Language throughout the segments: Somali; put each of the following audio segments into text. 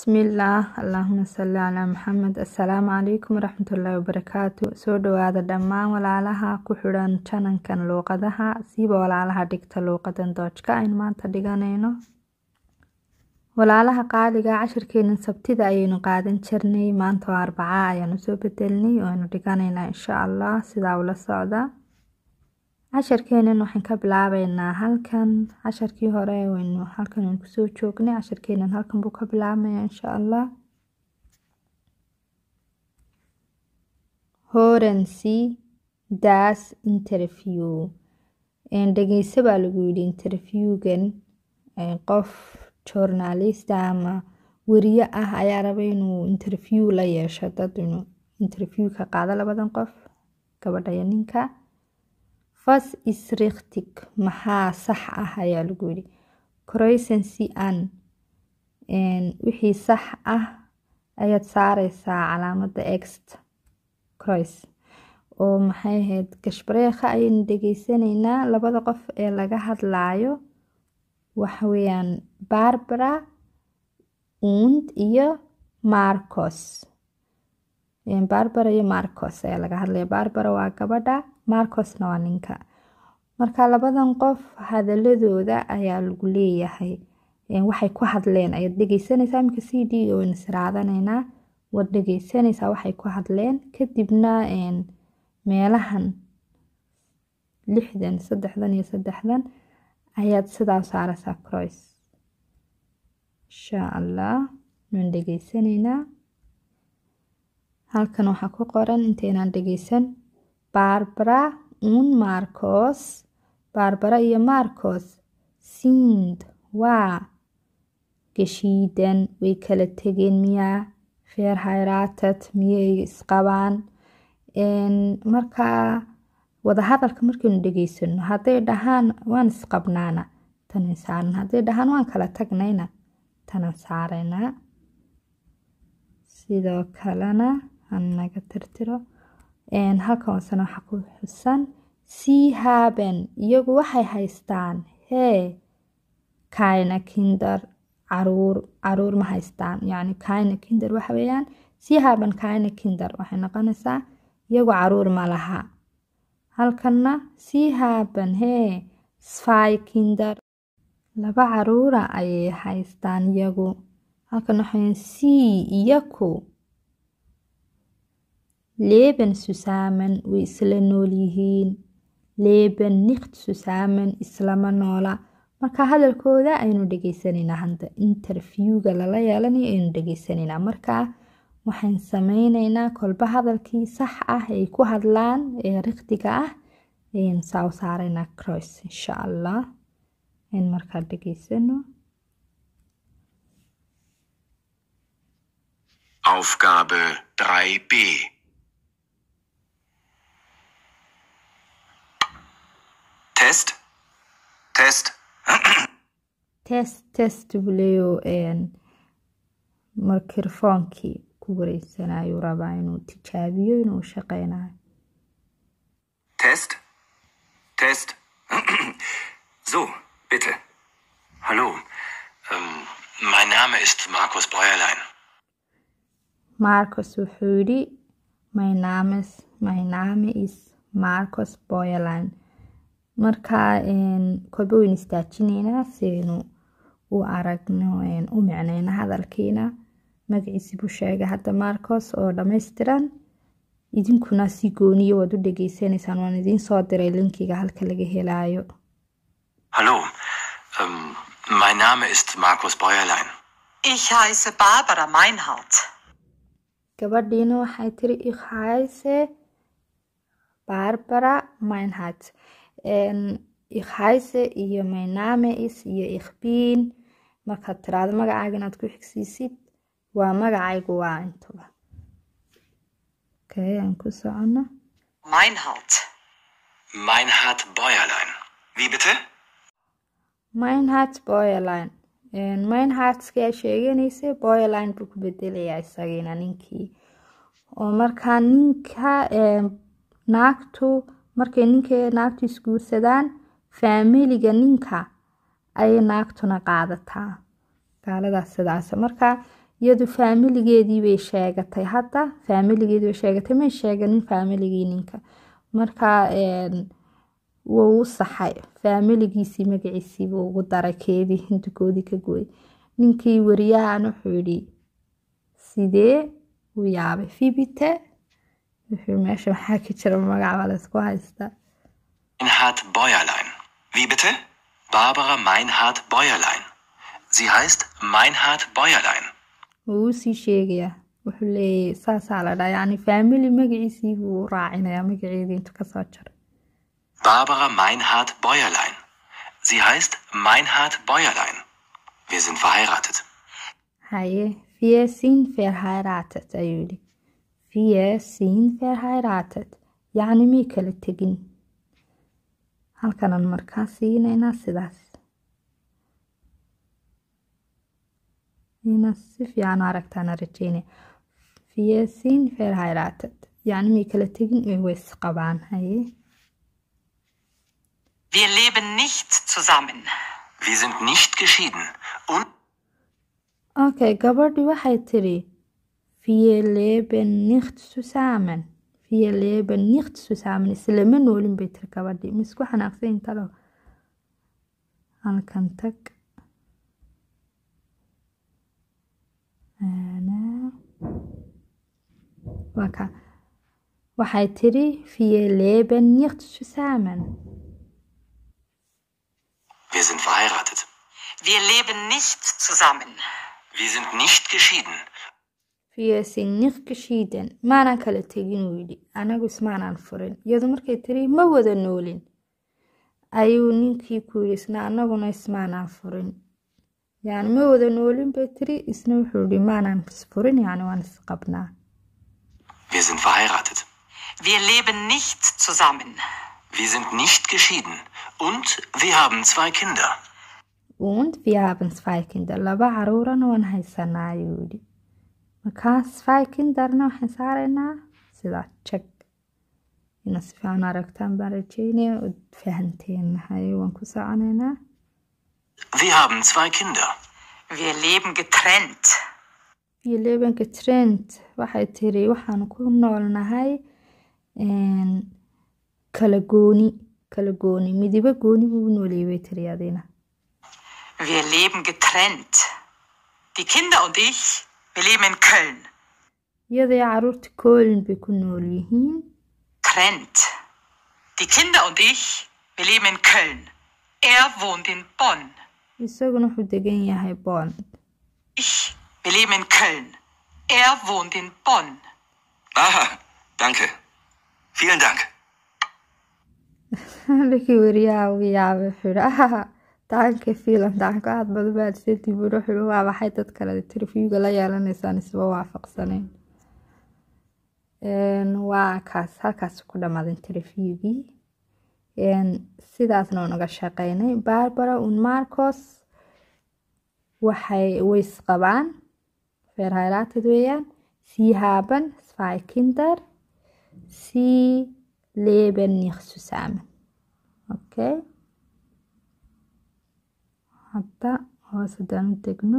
Bismillaah Allahumma salli calaa Maxamed Assalaamu calaykum waraxmatullaahi wabarakaatu soo dhawaada dhammaan walaalaha ku xidhan channelkan luuqadaha siiba walaalaha dhigta luuqadan doojka aynu maanta dhiganayno walaalaha qaaliga cashirkeenan sabtida ayaynu qaadan jirnay maanta waa arbaca ayaanu soo bedelnay oo aynu dhiganaynaa insha allah sidaa ula socda cashirkeenan waxaan ka bilaabeynaa halkan casharkii hore waynu halkan aynu kusoo joognay cashirkeenan halkan buu ka bilaabmaya insha allah horency das interview dhegeyso baa lagu yidhi interviewgan qof journalista ama weriye ah ayaa raba inuu interview la yeesho dad inuu interview ka qaado labadan qof gabadha iyo ninka was ist richtig maxaa sax ah ayaa lagu yidhi croisency an wixii sax ah ayaad saareysaa calaamada ext crois oo maxay ahayd gashbareekha ayaynu dhegeysanaynaa labada qof ee laga hadlaayo waxa weeyaan barbara und iyo marcos barbara iyo marcos ayaa laga hadlaya barbara waa gabadha marcosna waa ninka marka labadan qof hadaladooda ayaa lagu leeyahay waxay ku hadleen ayaad dhegeysanaysaa iminka c d waynu siraadanaynaa waad dhegeysanaysaa waxay ku hadleen kadibna meelahan lixdan saddexdan iyo saddexdan ayaad sidaa saaraysaa crois insha allah waan dhegeysanaynaa halkan waxaa ku qoran intaynaan dhegeysan barbara un marcos barbara iyo marcos sind waa geshiidan way kala tegeen miyaa feer hayraatad miyay isqabaan markaa wadahadalka markaynu dhegeysano hadday dhahaan waan isqabnaana tanan saaran hadday dhahaan waan kala tagnayna tanan saaraynaa sidoo kalena hanaga tirtiro halkan hoosena waxaa ku xusan sii haaben iyagu waxay haystaan hee kaina kinder caruur caruur ma haystaan yacni kaina kinder waxa weeyaan sii haaben kaina kinder waxay noqonaysaa iyagu caruur ma laha halkanna sii haaben hee sfy kinder laba caruura ayay haystaan iyagu halkan waxaweeyaan sii iyaku leben susaman way isla nool yihiin leben nikt susaman islama noola marka hadalkooda aynu dhegeysanaynaa hada interviewga lala yeelanayo aynu dhegeysanaynaa markaa waxaan sameyneynaa kolba hadalkii sax ah ay ku hadlaan ee rikhtiga ah ayaynu saa u saaraynaa crois insha allah in markaa dhegeysano Aufgabe 3b Test. Test. test test buleyo mikrofoonkii ku wareysanayo rabaa inuu tijaabiyo inuu shaqeynayo Test. Test. So, bitte. Hallo. Ähm, mein Name ist Markus Bäuerlein. marcos wuxuu yidhi my names my name is marcos boyerline markaa kolba waynu istaajinaynaa siaynu u aragno u micnayno hadalkiina magaciisi buu sheegay hadda marcos oo dhammaystiran idinkuna si gooniyo waad u dhegeysanaysaan waan idiin soo diray linkiga halka laga helaayo Hallo. Ähm, mein Name ist Markus Bäuerlein. Ich heiße Barbara Meinhardt. gabadhiina waxay tiri ikhayse barbara meinhardt ikhayse iyo mayname is iyo ikhbiin markaad tiraado magacaaga inaad ku xigsiisid waa magacaygu waa intuba okay aan ku socono Meinhardt. Meinhard Bäuerlein. Wie bitte? meinhardt boyerline meinhardtski aa sheeganaysa boyerline buu ku bedelayaa isagiina ninkii oo markaa ninka naagtu markay ninka naagtu isguursadaan faamiliga ninka ayay naagtuna qaadataa gaaladaas sidaas marka iyadu faamiligeedii bay sheegatay hadda faamiligeedii bay sheegatay may sheeganin faamiligii ninka marka wuu u saxay faamiligiisii magaciisii buu ugu daray keedii hindukoodii ka gooyay ninkii wariyahan wuxuu yidhi sidee u yaabay fibite wuxuu meesha maxaa ka jira magac baa laysku haystaa Meinhard Bäuerlein. Wie bitte? Barbara Meinhard Bäuerlein. Sie heißt Meinhard Bäuerlein. wuu usii sheegayaa wuxuu leeyahy saasaa la dhaa yacni faamili magaciisii buu raacinayaa magaceedii intuu kasoo jaray Barbara Meinhard Bäuerlein. Sie heißt Meinhard Bäuerlein. Wir sind verheiratet. haye wir sind verheiratet ayuu yidhi wir sind verheiratet yacni may kala tegin halkanan markaa siinaynaa sidaas inaad si fiican u aragtaana rajeynaya wir sind verheiratet yacni may kala tegin ee way isqabaan haye Wir leben nicht zusammen. Wir sind nicht geschieden. Und okay gabadhii waxay tiri wir leben nicht zusammen wir leben nicht zusammen islama noolin bay tiri gabadhii ma isku xanaaqsayin talo halkan tag waa ka waxay tiri wir leben nicht zusammen wir sind verheiratet. Wir leben nicht zusammen. Wir sind nicht geschieden. wir sind nicht geschieden maanan kala tegin uu yidhi anagu ismaanaan furin iyadu markay tiri ma wada noolin ayuu ninkii ku yidhi isna anaguna ismaanaan furin yani ma wada noolin bay tiri isna wuxuu yidhi maanaan isfurin yani waan isqabnaa Wir sind verheiratet. Wir leben nicht zusammen. Wir sind nicht geschieden. Und wir haben zwei Kinder. und wir haben zwei Kinder laba caruurana waan haysanaa ayuu yidhi markaas zwei kinderna waxaan saaraynaa sidaa jag ina si fiican aragtaan baan rajeynaya ood fahanteen haye waan ku soconaynaa Wir haben zwei Kinder. Wir leben getrennt. iyo lebanka trent waxay tiri waxaan ku noolnahay kala gooni kala gooni midibo gooni buu u nooleeyay bay tiri adina Wir leben getrennt. Die Kinder und ich, wir leben in Köln. iyadoo caruurta koolin bay ku nool yihiin Trennt. Die Kinder und ich, wir leben in Köln. Er wohnt in Bonn. isaguna wuxuu degan yahay bond Ich, wir leben in Köln. Er wohnt in Bonn. Aha, danke. Vielen Dank. ninkii wariyaha uu yaabay wuxuu yihi ahaha daanka fiilan daanka aad badan baad seetii buu wuxuu yihi waa maxay dad kale interviewga la yeelanaysaan isba waafaqsaneen waa kaas halkaas ku dhammaaday interviewgii sidaasna unaga shaqeynay barbara un marcos waxay ways qabaan verheiratet weeyaan sie haben zwei kinder sie leben nicht zusammen okay hadda hoos haddaan u degno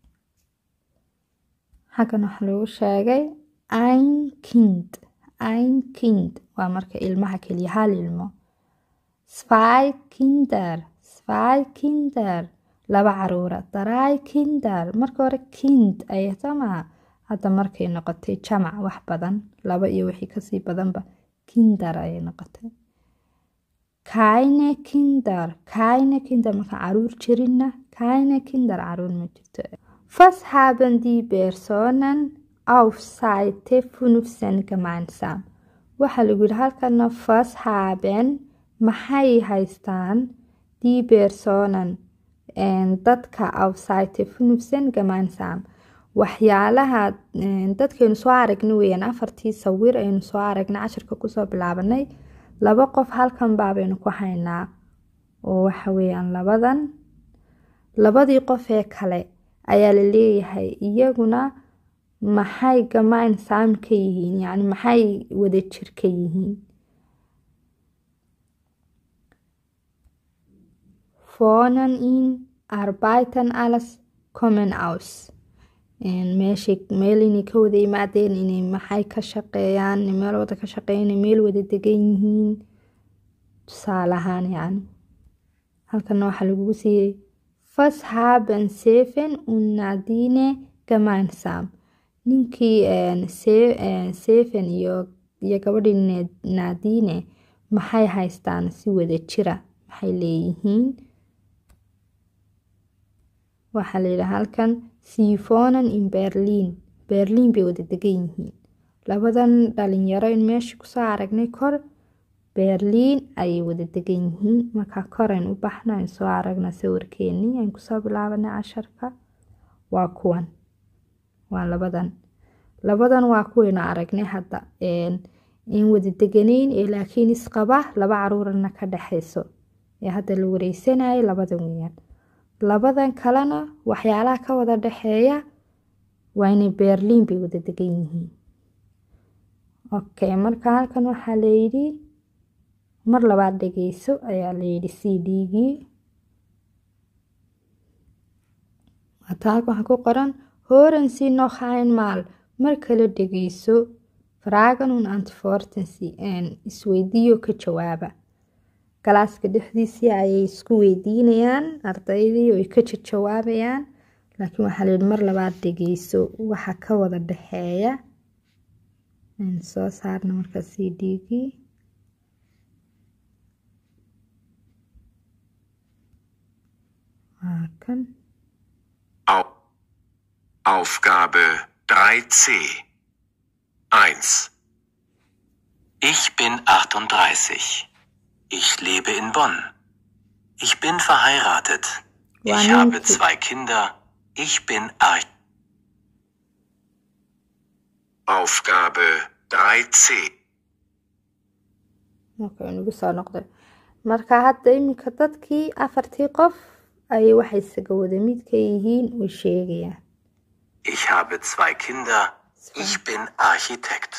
xaggan waxa lagu sheegay ein kind ein kind waa marka ilmaha keliya hal ilmo zwei kinder zwei kinder laba caruura drei kinder marka hore kind ayay soomaha hadda markay noqotay jamac wax badan laba iyo wixii kasii badanba kinder ayay noqotay keine kinder keine kinder marka caruur jirinna keine kinder caruur ma jirto was haben die personen auf Seite 15 gemeinsam waxaa lagu yidhi halkana was haben maxay haystaan die personen dadka auf Seite 15 gemeinsam waxyaalaha dadkaynu soo aragna weeyaan afartii sawir aynu soo aragnay cashirka kusoo bilaabanay laba qof halkan baabaynu ku haynaa oo waxa weeyaan labadan labadii qof ee kale ayaa la leeyahay iyaguna maxay gamaan saam ka yihiin yacni maxay wada jir ka yihiin Vornen ihn arbeiten alles kommen aus meeshay meel inay ka wada yimaadeen inay maxay ka shaqeeyaan inay meel wada ka shaqeeyaan inay meel wada degan yihiin tusaale ahaan yacni halkana waxaa lagugu siiyey fas haben seven und nadine gemeinsam ninkii seven iyo iyo gabadhii nadine maxay haystaan si wada jira maxay leeyihiin waxaa layidhaha halkan sifonan in berlin berlin bay wada degan yihiin labadan dhalinyaro in meesha kusoo aragnay kor berlin ayay wada degan yihiin markaa korayn u baxno ayn soo aragna sawirkeenii ayn kusoo bilaabanay casharka waa kuwan waa labadan labadan waa kuwaynu aragnay hadda in wada deganayn ee laakiin isqaba laba caruurana ka dhexayso ee hadda la wareysanayay labadan weyaan labadan kalena waxyaalaha ka wada dhexeeya waa inay berlin bay wada degan yihiin okay marka halkan waxaa layidhi mar labaad dhegeyso ayaa layidhi c d-gii hata halkan waxaa ku qoran horan si noch einmal mar kale dhegeyso fragen und antworten sie isweydiiyo ka jawaaba galaaska dhexdiisii ayay isku weydiinayaan ardaydii oy ka jawaabayaan laakiin waxaa layidhi mar labaad dhegeyso waxa ka wada dhexeeya soo saarna marka c d-gii waa kan Aufgabe 3c 1. Ich bin 38. Ich lebe in Bonn. Ich bin verheiratet. Ich Wann habe sind Sie- zwei Kinder. Ich bin Arch. Aufgabe 3c okay nagu soo noqday marka hadda iminka dadkii afartii qof ayay waxay isaga wada midka yihiin way sheegayaan Ich habe zwei Kinder. Ich bin Architekt.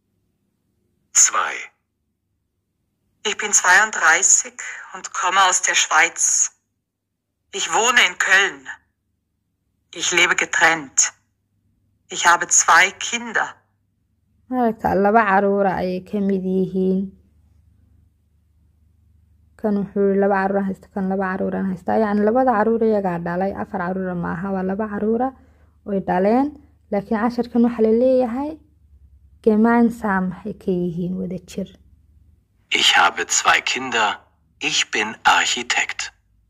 2. Ich bin 32 und komme aus der Schweiz. Ich wohne in Köln. Ich lebe getrennt. Ich habe zwei Kinder. maaragta laba caruura ayay ka mid yihiin kan wuxuu yihi laba caruuran haysta kan laba caruuran haysta yacni labada caruur iyagaa dhalay afar caruura maaha waa laba caruura oy dhaleen laakiin casharkan waxaa la leeyahay gemeinsam maxay ka yihiin wada jir Ich habe zwei Kinder. Ich bin Architekt.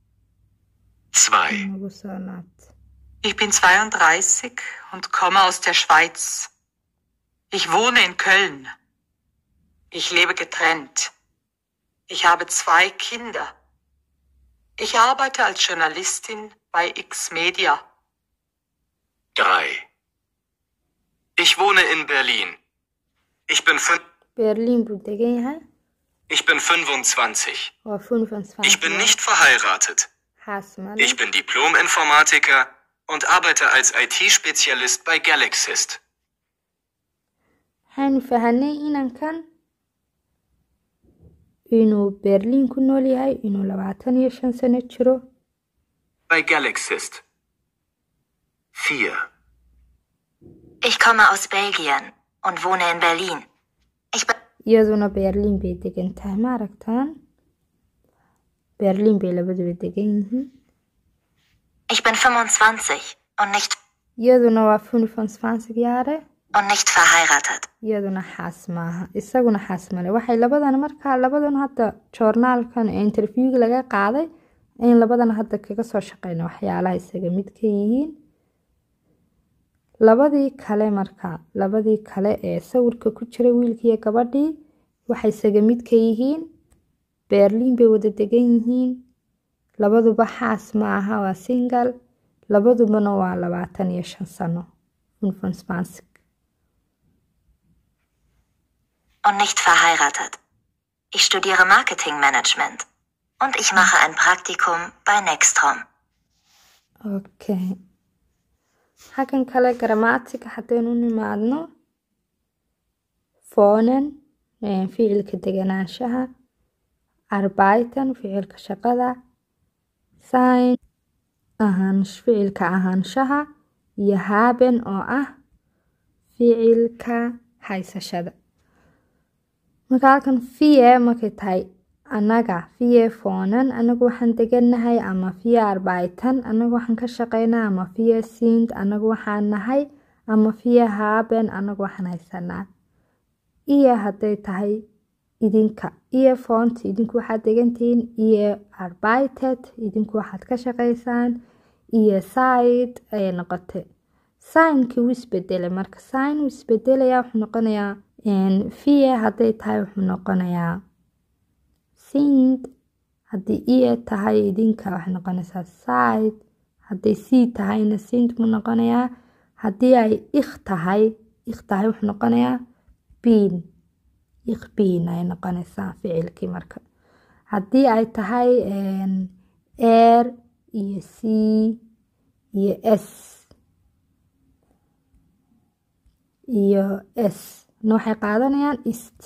2. nagu soo laabta Ich bin 32 und komme aus der Schweiz. Ich wohne in Köln. Ich lebe getrennt. Ich habe zwei Kinder. Ich arbeite als Journalistin bei X Media. 3. Ich wohne in Berlin. Ich bin, fün- berlin buu degan yahay ich bin 25. waa funfanfan Ich bin nicht verheiratet. xaas male Ich bin Diplom-Informatiker und arbeite als IT-Spezialist bei Galaxist. waxaynu fahanay inankan inuu berlin ku nool yahay inuu labaatan iyo shan sano jiro Bei Galaxist. 4. Ich komme aus Belgien und wohne in Berlin. Ich bin iyaduna berlin bay degan tahay ma aragtaan berlin bay labaduba degan yihiin Ich bin 25 und nicht iyaduna waa funfansfansig yaare und nicht verheiratet. iyaduna xaas maaha isaguna xaas male waxay labadan markaa labadan hadda joornaalkan ee interviewga laga qaaday in labadan hadda kaga soo shaqeyna waxyaalaha isaga mid ka yihiin labadii kale marka labadii kale ee sawirka ku jira wiilkiiyo gabadhii waxay isaga mid ka yihiin berlin bay wada degan yihiin labaduba xaas ma aha waa single labadubana waa labaatan iyo shan sano funfansfansig Und nicht verheiratet. Ich studiere Marketingmanagement. Und ich mache ein Praktikum bei Nextrom. okay xaggan kale gramatiga haddaynu nimaadno fonen eh, ficilka deganaanshaha arbaitan ficilka shaqada sign ahaan ficilka ahaanshaha iyo haben oo ah ficilka haysashada marka halkan vie markay tahay anaga vie foonan anagu waxaan deganahay ama vie arbaitan anagu waxaan ka shaqeynaa ama vie sind anagu waxaan nahay ama vie haben anagu waxaan haysanaa iyo hadday tahay idinka iyo font idinku waxaad degantihiin iyo arbaited idinku waxaad ka shaqeysaan iyo side ayay noqotay signki wuu isbedelay marka sign wuu isbedelaya wuxuu noqonayaa vie hadday tahay wuxuu noqonayaa sind haddii iyo tahay idinka waxay noqonaysaa side hadday c tahayna sind buu noqonayaa haddii ay ik tahay ik tahay wuxuu noqonayaa bin ik bin ay noqonaysaa ficilkii marka haddii ay tahay air iyo c iyo s iyo s na waxay qaadanayaan ist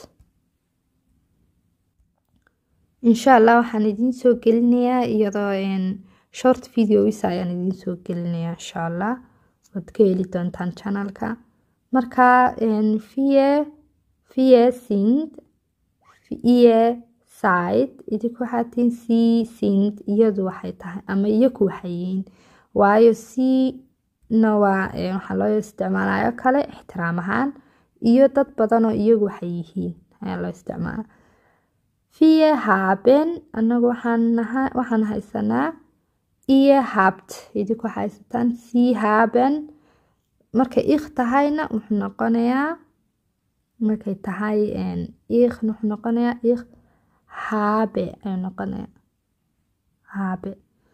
insha allah waxaan idiin soo gelinayaa iyadoo short videos ayaan idiin soo gelinayaa insha allah waad ka heli doontaan channelka marka vie vie sind ie side idinku waxaa tihiin c sind iyadu waxay tahay ama iyaku waxay yihiin waayo c na waa waxaa loo isticmaalayo kale ixtiraam ahaan iyo dad badan oo iyagu waxay yihiin ayaa loo isticmaala vie haben anagu waxaan haysanaa iyo habt idinku waxaa haysataan c haben markay ik tahayna wuxuu noqonayaa markay tahay ikna wuxuu noqonayaa ik habe ayuu noqonayaa habe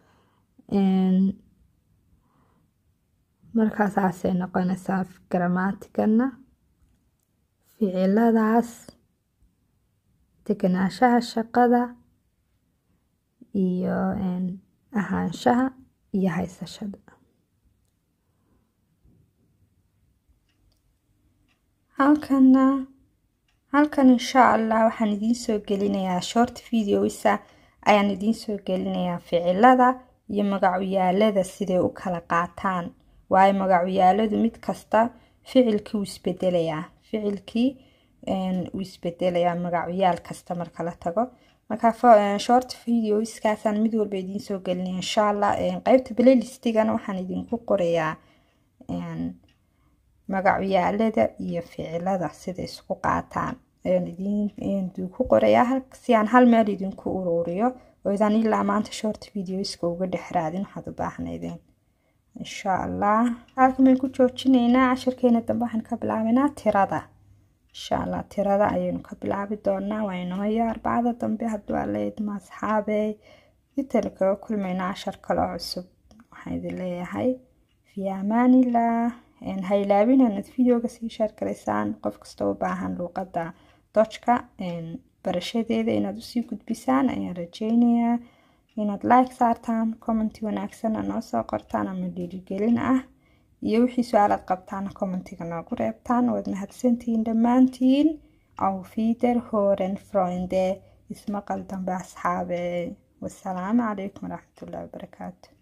markaasaasay noqonaysaa gramaticana ficiladaas deganaanshaha shaqada iyo ahaanshaha iyo haysashada halkana halkan insha allah waxaan idiin soo gelinayaa short videosa ayaan idiin soo gelinayaa ficilada iyo magacyaalada siday u kala qaataan waayo magacyaaladu mid kasta ficilkii wuu isbedelayaa ficilkii wuu isbedelayaa magacyaal kasta marka la tago marka short videoskaasaan mid walba idiin soo gelinaya insha allah qeybta playlistigana waxaan idinku qorayaa magacyaalada iyo ficilada sida isku qaataan ayaan idinku qorayaa si aan hal meel idinku ururiyo oo idaan ilaa maanta short videoska uga dhex raadin waxaad u baahnaydeen insha allah halkan baynu ku joojinaynaa cashirkeena dambe waxaan ka bilaabaynaa tirada insha allah tirada ayaynu ka bilaabi doonaa waa inooyo arbacada dambe hadduu aleedma asxaabey intaynu kaga kulmaynaa cashar kale oo cusub waxaan idin leeyahay fi amaanillah ha ilaabin inaad videoga sii sheer garaysaan qof kasta u baahan luuqadda dojka barashadeeda inaad usii gudbisaan ayaan rajeynayaa inaad like saartaan commenti wanaagsanna noo soo qortaan ama dhiirigelin ah iyo wixii su-aalaad qabtaana commentiga noogu reebtaan waad mahadsantihiin dhammaantiin auf wiederhören freunde ismaqal dambe asxaabe wasalaamu calaykum waraxmatullahi wabarakaatu